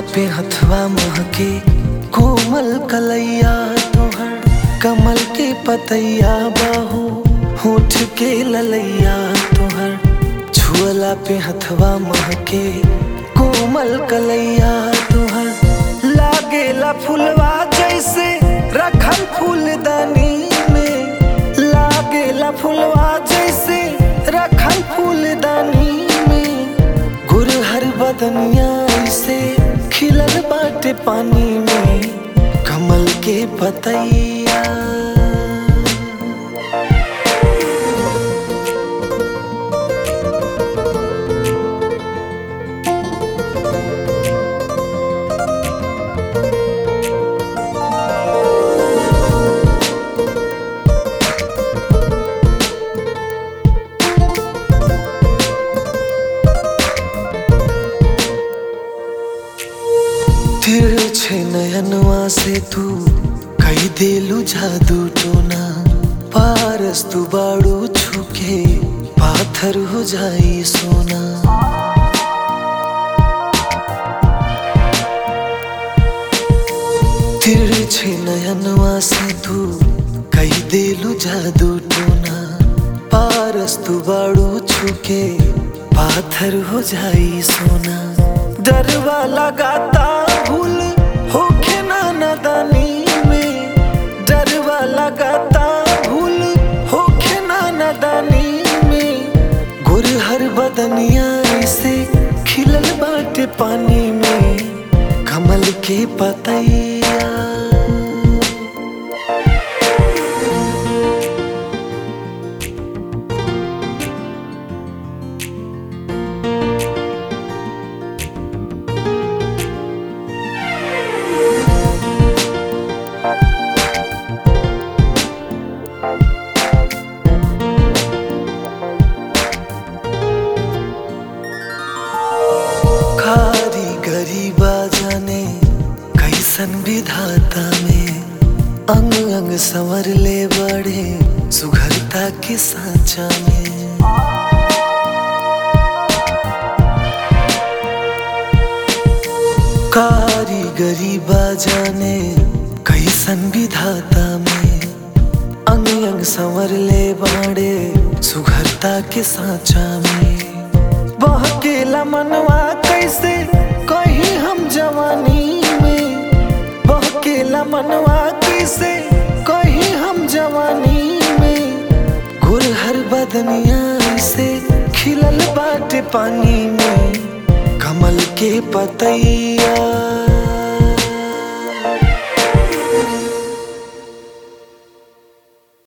पे हथवा महके कोमल कलैया तोहर कमल के पतैया बाहो होठ के ललैया तोहर छुअला पे हथवा महके कोमल कलैया तोहर लागेला फुलवा जैसे रखल फूलदानी में लागेला फुलवा जैसे रखल फूलदानी में गुरहर बदनिया से खिलल बाटे पानी में कमल के पतैया तिरछे नयनवा से तू कई देलू जादू टोना पारस तू बाड़ू छुके पाथर हो जाई सोना तिरछे नयनवा से तू कई देलू जादू टोना पारस तू बाड़ू छुके पाथर हो जाई सोना डरवा लगाता भूल होखे ना नदानी में डरवा लगाता भूल होखे ना नदानी में गुरहर बदनिया से खिलल बाटे पानी में कमल के पतैया खारी गरीबा जाने कैसन विधाता में अंग अंग संवर ले बड़े सुघरता के साचा में कारी गरीबा जाने कैसन विधाता में अंग अंग संवर ले बाड़े सुघरता के साचा में बहकेला मनवा कैसे कहीं हम जवानी में बहकेला मनवा कैसे कहीं हम जवानी में गुरहर बदनिया से खिलल बाटे पानी में कमल के पतैया